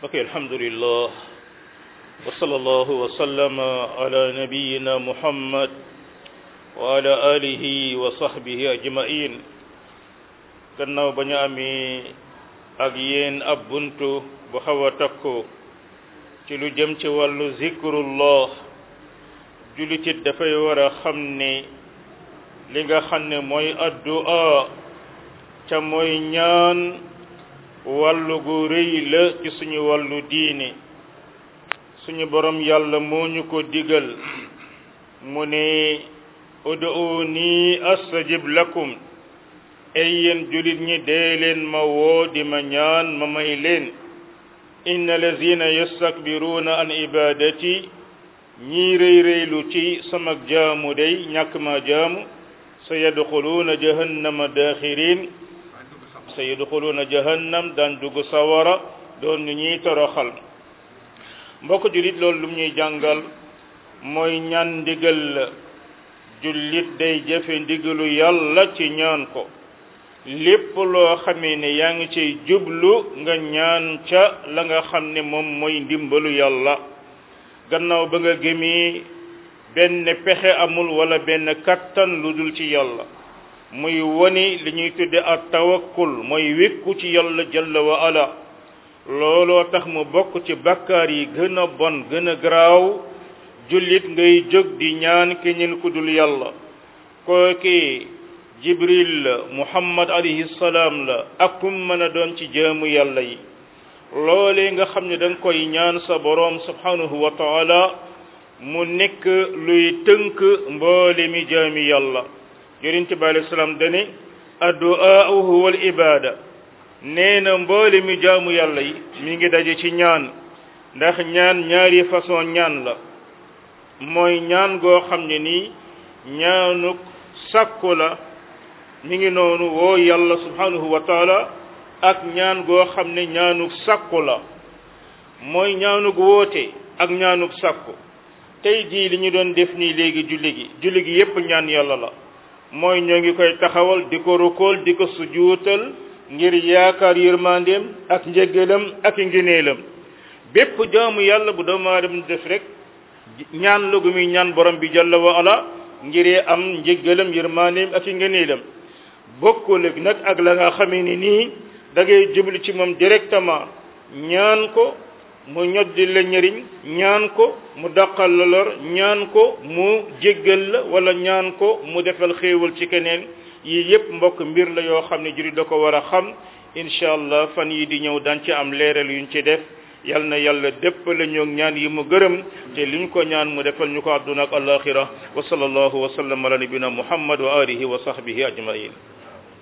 ok alhamdulillah wa sallallahu wa sallama ala nabiyina muhammad wa ala alihi wa sahbihi ajmain gannaaw ba ñu amee ak yéen ab buntu bu xaw a takku ci lu jëm ci wàllu zikrullah julitit dafay war a xam ne li nga xam ne mooy addu'a ca mooy ñaan wàllu gu rëy la ci suñu wàllu diine suñu borom yàlla moo ñu ko digal mu ne ud'uuni astajib lakum ay yéen julit ñi dee leen ma woo di ma ñaan ma may leen inna lazina yastakbiruuna an ibadati ñii rëy rëylu ci sama jaamu day ñàkk ma jaamu sa yadxuluuna jahannama daaxirin sa yadxuluuna jahannam daan dugg sawara doon ñu ñuy toroxal mbokk jullit loolu lu ñuy jàngal mooy ñaan ndigal la jullit day jëfe ndigalu yàlla ci ñaan ko lépp loo xamee ne yaa ngi ciy jublu nga ñaan ca la nga xam ne moom mooy ndimbalu yàlla gannaaw ba nga gëmee benn pexe amul wala benn kattan lu dul ci yàlla muy woni li ñuy tudde at tawakkul mooy wékku ci yàlla jalla wa ala looloo tax mu bokk ci bakkaar yi gën a bon gën a garaaw jullit ngay jóg di ñaan keñel ku dul yàlla kooki jibril la muhammad alayhi salaam la ak kum mën a doon ci jaamu yàlla yi loolee nga xam ne da nga koy ñaan sa boroom subhanahu wa taala mu nekk luy tënk mboole mi jaami yàlla yonente bi alayhi salaam dane addu'a huwa al ibada nee na mboole mi jaamu yàlla yi mi ngi daje ci ñaan ndax ñaan ñaari façon ñaan la mooy ñaan goo xam ne nii ñaanuk sàkku la mi ngi noonu woo yàlla subhanahu wa taala ak ñaan goo xam ne ñaanuk sàkku la mooy ñaanuk woote ak ñaanuk sàkku tey jii li ñu doon def nii léegi julli gi julli gi yépp ñaan yàlla la mooy ñoo ngi koy taxawal di ko rukool di ko sujuutal ngir yaakaar yërmandeem ak njëggalam ak ngineelam bépp jaamu yàlla bu doomu aadama def rek ñaan la gu muy ñaan borom bi jalla wa ala ngiree am njëggalam yërmandeem ak ngineelam bokkul nag ak la nga xamee ni nii da ngay jublu ci moom directement ñaan ko mu ñoddi la ñëriñ ñaan ko mu daqal la lor ñaan ko mu jéggal la wala ñaan ko mu defal xéewal ci keneen yii yépp mbokk mbir la yoo xam ne juri da ko war a xam incha allah fan yi di ñëw daan ci am leeral yuñ ci def yal na yàlla dépp la ñoo ñaan yi mu gërëm te liñ ko ñaan mu defal ñu ko àdduna ak alaxira wa sallallahu wa sallam ala nabina muhammad wa alihi wa sahbihi ajmain